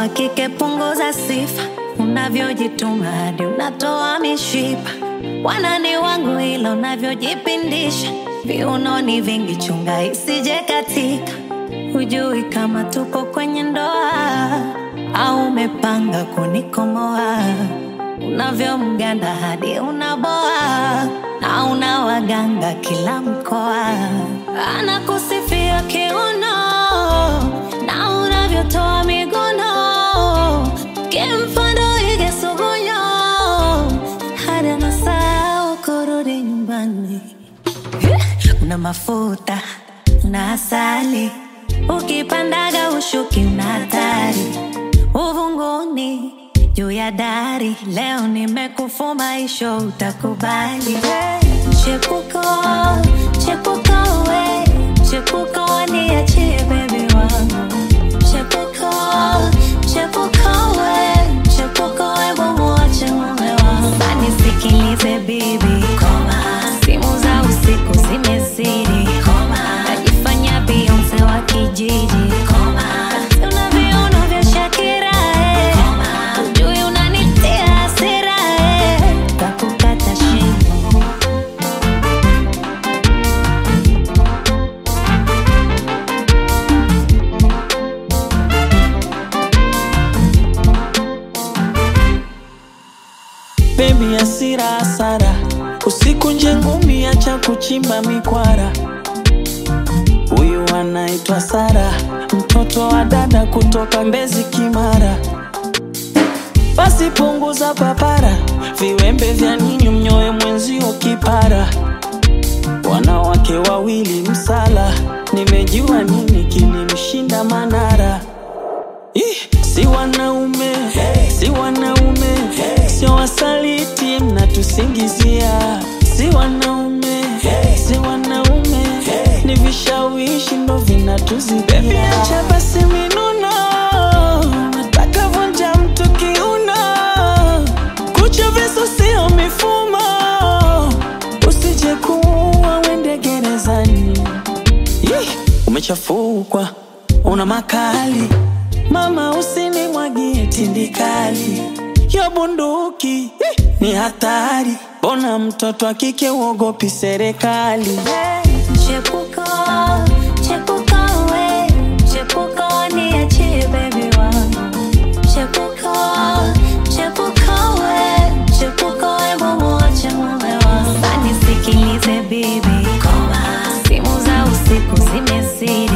wa kike punguza sifa, unavyojituma hadi unatoa mishipa. Wanani wangu ila unavyojipindisha, viunoni vingi, chunga isije katika. Hujui kama tuko kwenye ndoa au umepanga kunikomoa, unavyomganda hadi unaboa na una waganga kila mkoa, anakusifia kiuno na unavyotoa miguno, kimfano ige sugunyo hadi anasahau kurudi nyumbani. Una mafuta una asali, ukipandaga ushuki una hatari, uvunguni juu ya dari. Leo nimekufuma isho, utakubali chepuko chepuko we chepuko niachie bebi wangu chepuko chepuko we chepuko we mumuache mume wangu anisikilize bibi koma simu za usiku zimezidi koma najifanya Beyonce wa kijiji koma una viuno vya Shakira eh. Ujui unanitia hasira eh. Takukata shingo Baby hasira hasara, usiku nje ngumi, acha kuchimba mikwara. Huyu anaitwa Sara, mtoto wa dada kutoka Mbezi Kimara. Basi punguza papara, viwembe vya ninyi mnyoe mwenzio kipara. Wanawake wawili msala, nimejua nini kilimshinda Manara. Ih, si wanaume si wanaume sio wasaliti mnatusingizia si wanaume si wanaume ni vishawishi ndo vinatuzidia acha basi minuno nataka vunja mtu kiuno kucha visu sio mifumo usije kuua wende gerezani Yeh, umechafukwa una makali mama usinimwagie tindikali yo bunduki eh, ni hatari bona mtoto wa kike uogopi serikali Chepuko, chepuko we, chepuko niachie baby wangu. Chepuko, chepuko we, chepuko we mumuache mume wangu. Anisikilize bibi, koma. Simu za usiku zimezidi,